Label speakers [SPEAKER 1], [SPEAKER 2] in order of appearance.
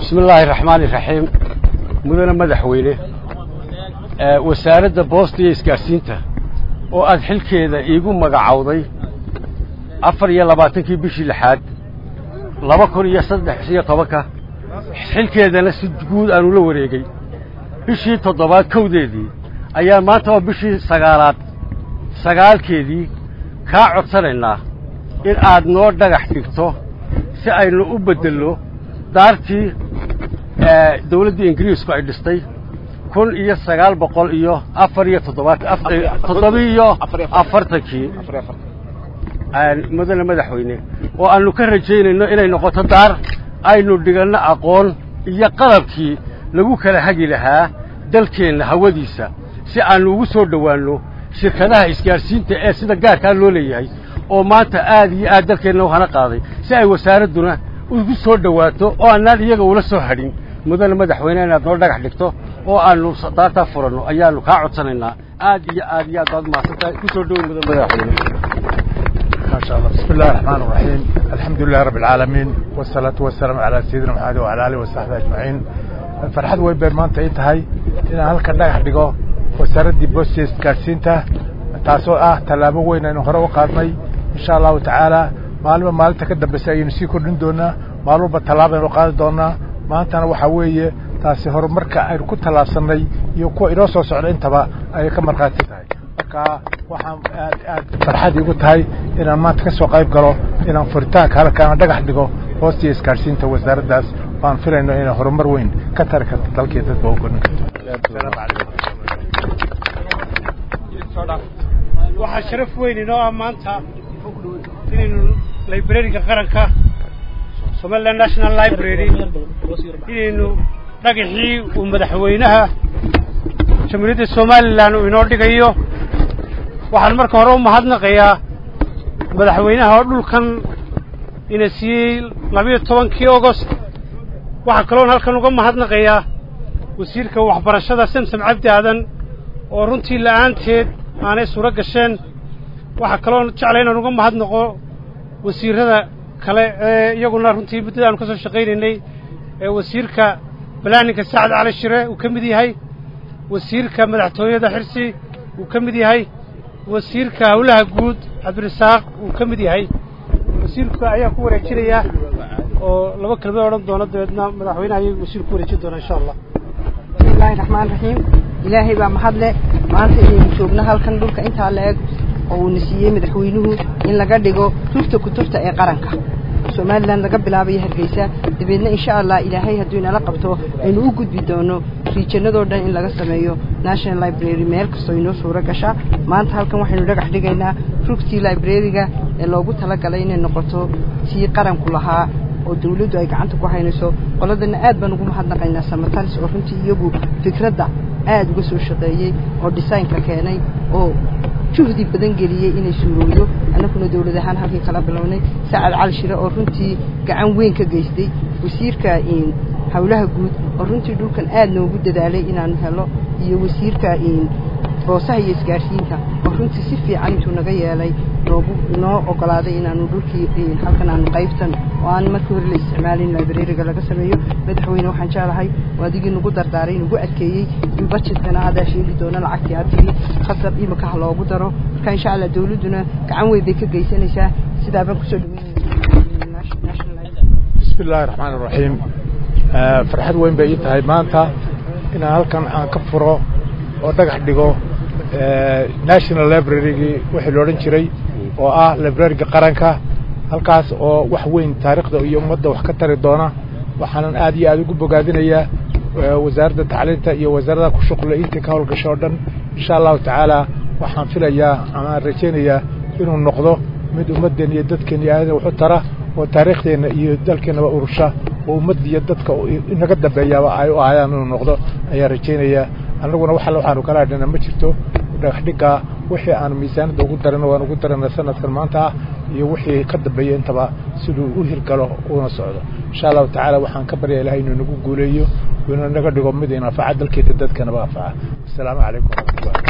[SPEAKER 1] bismi illaahi raxmaani raxiim mudane madaxweyne wasaaradda boosta iyo isgaadhsiinta oo aad xilkeeda iigu magacowday afar iyo labaatankii bishii lixaad laba kun iyo saddex iyo tobanka xilkeedana si guud aanu la wareegay bishii toddobaad kowdeedii ayaa maanta oo bishii sagaalaad sagaalkeedii kaa codsanaynaa in aad noo dhagax dhigto si aynu u beddelno daartii dawladdii ingiriisku ay dhistay kun iyo sagaal boqol iyo afar iyo toddobatoddobiiyo afartankii mudane madaxweyne oo aannu ka rajaynayno inay noqoto daar aynu dhiganno aqoon iyo qalabkii lagu kala hagi lahaa dalkeenna hawadiisa si aannu ugu soo dhowaanno shirkadaha isgaadhsiinta ee sida gaarkaa loo leeyahay oo maanta aad iyo aad dalkeenna u hana qaaday si ay wasaaradduna ugu soo dhowaato oo annaan iyaga ula soo hadhin mudane madaxweyne inaad noo dhagax dhigto oo aannu daartaa furanno ayaannu kaa codsanaynaa aad iyo aad iyo aad baad mahadsantahay ku soo dhowoy mudane madaxweyne
[SPEAKER 2] ما شاء الله بسم الله الرحمن الرحيم الحمد لله رب العالمين والصلاة والسلام على سيدنا محمد وعلى آله وصحبه أجمعين فرحد way beer maanta ay tahay inaan halkan dhagax dhigo wasaaradii boosta isgaadhsiinta taasoo ah tallaabo weyn aynu hore u qaadnay insha allahu tacaala maalinba maalinta ka dambaysa ayaynu sii kordhin doonaa maalin walba tallaaba aynu qaadi doonaa maantana waxaa weeye taasi horumarka aynu ku tallaabsannay iyo kuwa inoo soo socda intaba ayay ka markhaati tahay marka waxaan aad aad farxad iigu tahay inaan maanta ka soo qayb galo inaan furitaanka halkaana dhagax dhigo hoostiya isgaadhsiinta wasaaraddaas waan filayno inay horumar weyn ka tari karto dalkii dadba u korin karto asalaamu calaykum
[SPEAKER 3] waxaa sharaf weyn inoo ah maanta inaynu librariga qaranka somaliland national library inaynu dhagaxii uu madaxweynaha jamhuuriyadda somalilan uu inoo dhigayo waxaan marka hore u mahadnaqayaa madaxweynaha oo dhulkan ina siiyey labiyo tobankii augost waxaa kaloon halkan uga mahadnaqayaa wasiirka waxbarashada samsam cabdi aadan oo runtii la'aanteed aanay suuro gasheen waxaa kaloon jeclay inaan uga mahadnaqo wasiirrada kale ee iyaguna runtii muddada aanu ka soo shaqaynaynay ee wasiirka balaaninka sacad cali shire uu ka mid yahay wasiirka madaxtooyada xirsi uu ka mid yahay wasiirka howlaha guud cabdirasaaq uu ka mid yahay wasiirka ayaa ku wareejinaya oo laba kelmad odhan doona dabeedna madaxweynaha ayay wasiir ku wareejin doonaa insha allah
[SPEAKER 4] bismillahi raxmaan raxiim ilaahay baa mahadle maanta inaynu joogno halkan dhulka intaa la eg oo uuna siiyey madaxweynuhu in laga dhigo tufta kutufta ee qaranka somalilan laga bilaabayo hargeysa dabeedna insha allah ilaahay hadduu inala qabto aynu u gudbi doono riijanadoo dhan in laga sameeyo national library meel kastoo inoo suuro gasha maanta halkan waxaynu dhagax dhigaynaa rugtii librariga ee loogu talagalay inay noqoto tii qaranku lahaa oo dawladdu ay gacanta ku haynayso qoladana aad baan ugu mahadnaqaynaa samatalis oo runtii iyagu fikradda aad uga soo shaqeeyey oo desaynka keenay oo juhdi badan geliyey inay suuroodo annaguna dawlad ahaan halkii kala bilownay sacad cali shire oo runtii gacan weyn ka geystay wasiirka howlaha guud oo runtii dhulkan aad noogu dadaalay inaanu helo iyo wasiirka boosaha iyo isgaadhsiinta oo runtii si fiican intuu naga yeelay noogu noo ogolaaday inaanu dhulkii halkan aanu qaybtan oo aan markii hore la isticmaalin librariga laga sameeyo madaxweyne waxaan jeclahay oo adigii nagu dardaaray nagu adkeeyey in budgetkana adaa sheegi doono lacagtii aad tigi khasab imika ha loogu daro marka insha allah dawladduna gacan weyn bay ka geysanaysaa sidaa baan kusoo
[SPEAKER 2] bismi illaahi raxmaan iraxiim farxad weyn bay ii tahay maanta inaan halkan aan ka furo oo dhagax dhigo national librarygii wixii la odhan jiray oo ah librariga qaranka halkaas oo wax weyn taariikhda iyo ummadda wax ka tari doona waxaanan aad iyo aad ugu bogaadinayaa wasaaradda tacliinta iyo wasaarada ku shuqla intii ka howlgasho oo dhan insha allahu tacaala waxaan filayaa amaan rajaynayaa inuu noqdo mid ummaddeenna iyo dadkeenna iyo aadana waxu tara oo taariikhdeenna iyo dalkeennaba urusha oo ummadda iyo dadka inaga dambeeyaaba ay u ahayaan inuu noqdo ayaan rajaynayaa annaguna wax alle waxaanu kala hadhana ma jirto dhagaxdhiggaa wixii aanu miisaanadda ugu darano waan ugu darana sanadkan maanta ah iyo wixii ka dambeeya intaba siduu u hirgalo una socdo insha allahu tacaala waxaan ka baryaa ilahay inuu nagu guuleeyo inuu naga dhigo mid inafaca dalkeeda dadkanaba anfaca asalaamu calaykum waraxmatullah